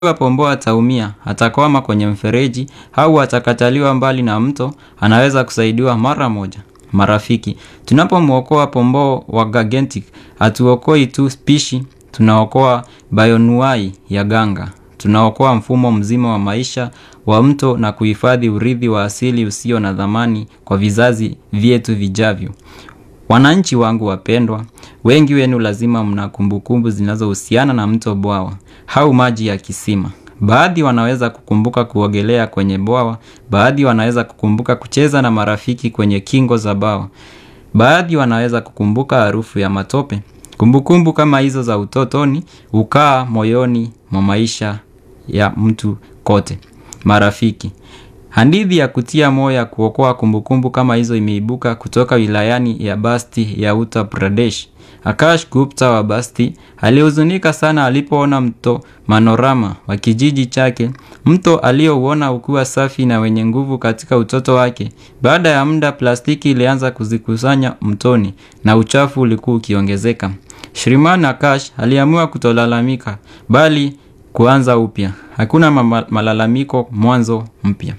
pomboo ataumia, atakwama kwenye mfereji au atakataliwa mbali na mto, anaweza kusaidiwa mara moja. Marafiki, tunapomwokoa pomboo wa Gigantic, hatuokoi tu spishi, tunaokoa bayonuai ya ganga. Tunaokoa mfumo mzima wa maisha wa mto na kuhifadhi urithi wa asili usio na dhamani kwa vizazi vyetu vijavyo. Wananchi wangu wapendwa, wengi wenu lazima mna kumbukumbu zinazohusiana na mto bwawa au maji ya kisima. Baadhi wanaweza kukumbuka kuogelea kwenye bwawa, baadhi wanaweza kukumbuka kucheza na marafiki kwenye kingo za bwawa. Baadhi wanaweza kukumbuka harufu ya matope. Kumbukumbu kama hizo za utotoni hukaa moyoni mwa maisha ya mtu kote. Marafiki, hadithi ya kutia moyo ya kuokoa kumbukumbu kama hizo imeibuka kutoka wilayani ya Basti ya Uttar Pradesh. Akash Gupta wa Basti alihuzunika sana alipoona mto Manorama wa kijiji chake, mto aliouona ukiwa safi na wenye nguvu katika utoto wake. Baada ya muda, plastiki ilianza kuzikusanya mtoni na uchafu ulikuwa ukiongezeka. Shriman Akash aliamua kutolalamika bali kuanza upya. Hakuna mama- malalamiko, mwanzo mpya.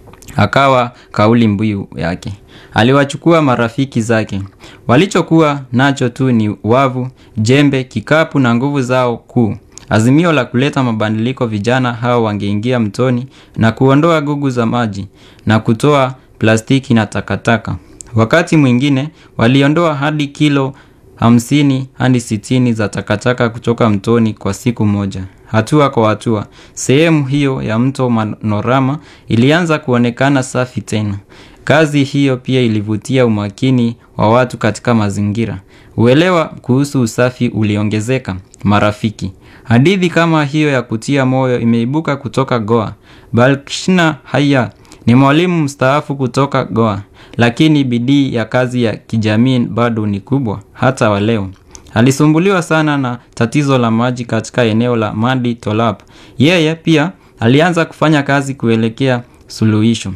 Akawa kauli mbiu yake. Aliwachukua marafiki zake. Walichokuwa nacho tu ni wavu, jembe, kikapu na nguvu zao kuu. Azimio la kuleta mabadiliko, vijana hao wangeingia mtoni na kuondoa gugu za maji na kutoa plastiki na takataka. Wakati mwingine waliondoa hadi kilo hamsini hadi sitini za takataka kutoka mtoni kwa siku moja. Hatua kwa hatua, sehemu hiyo ya mto Manorama ilianza kuonekana safi tena. Kazi hiyo pia ilivutia umakini wa watu katika mazingira. Uelewa kuhusu usafi uliongezeka. Marafiki, hadithi kama hiyo ya kutia moyo imeibuka kutoka Goa. Balkrishna Haya ni mwalimu mstaafu kutoka Goa, lakini bidii ya kazi ya kijamii bado ni kubwa hata wa leo. Alisumbuliwa sana na tatizo la maji katika eneo la Madi Tolap. Yeye pia alianza kufanya kazi kuelekea suluhisho.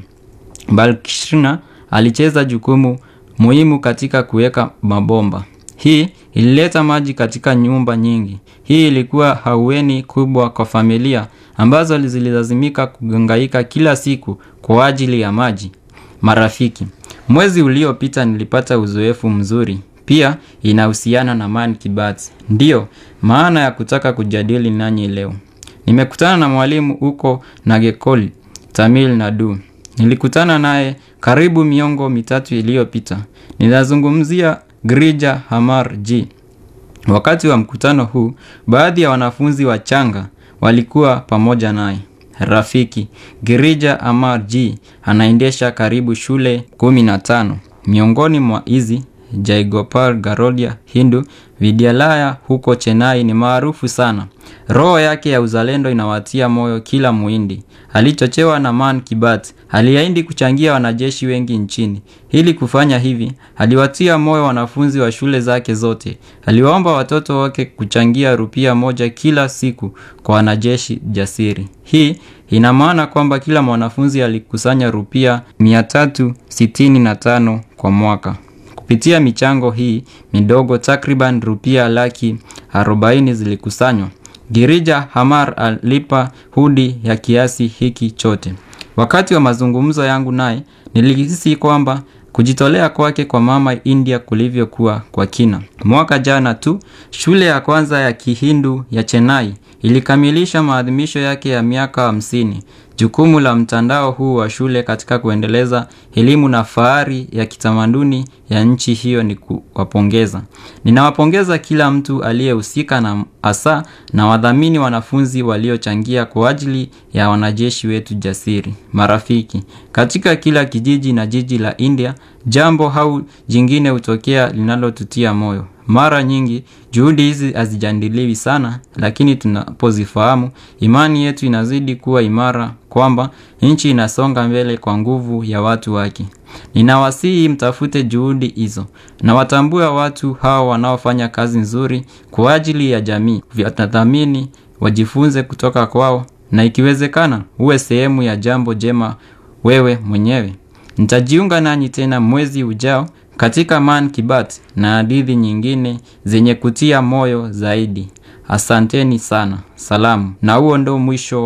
Balkrishna alicheza jukumu muhimu katika kuweka mabomba. Hii ilileta maji katika nyumba nyingi. Hii ilikuwa haueni kubwa kwa familia ambazo zililazimika kuhangaika kila siku kwa ajili ya maji. Marafiki, mwezi uliopita nilipata uzoefu mzuri. Pia inahusiana na Man Kibati. Ndiyo, maana ya kutaka kujadili nanyi leo. Nimekutana na mwalimu huko Nagekoli, Tamil Nadu. Nilikutana naye karibu miongo mitatu iliyopita. Ninazungumzia Grija Hamar G. Wakati wa mkutano huu, baadhi ya wanafunzi wachanga walikuwa pamoja naye. Rafiki, Girija Amar G anaendesha karibu shule 15. Miongoni mwa hizi, Jaigopal Garodia Hindu Vidyalaya huko Chennai ni maarufu sana. Roho yake ya uzalendo inawatia moyo kila Muhindi. Alichochewa na Man Kibati, aliahidi kuchangia wanajeshi wengi nchini. Ili kufanya hivi, aliwatia moyo wanafunzi wa shule zake zote. Aliwaomba watoto wake kuchangia rupia moja kila siku kwa wanajeshi jasiri. Hii ina maana kwamba kila mwanafunzi alikusanya rupia 365 kwa mwaka. Kupitia michango hii midogo takriban rupia laki 40 zilikusanywa. Girija Hamar alipa hudi ya kiasi hiki chote. Wakati wa mazungumzo yangu naye, nilihisi kwamba kujitolea kwake kwa mama India kulivyokuwa kwa kina. Mwaka jana tu, shule ya kwanza ya Kihindu ya Chennai ilikamilisha maadhimisho yake ya miaka hamsini. Jukumu la mtandao huu wa shule katika kuendeleza elimu na fahari ya kitamaduni ya nchi hiyo ni kuwapongeza. Ninawapongeza kila mtu aliyehusika na hasa na wadhamini wanafunzi waliochangia kwa ajili ya wanajeshi wetu jasiri. Marafiki, katika kila kijiji na jiji la India, jambo au jingine hutokea linalotutia moyo. Mara nyingi juhudi hizi hazijadiliwi sana, lakini tunapozifahamu, imani yetu inazidi kuwa imara kwamba nchi inasonga mbele kwa nguvu ya watu wake. Ninawasihi mtafute juhudi hizo na watambue watu hao wanaofanya kazi nzuri kwa ajili ya jamii. Vyatadhamini, wajifunze kutoka kwao na ikiwezekana uwe sehemu ya jambo jema wewe mwenyewe. Nitajiunga nanyi tena mwezi ujao katika Man Kibat na hadithi nyingine zenye kutia moyo zaidi. Asanteni sana. Salamu. Na huo ndo mwisho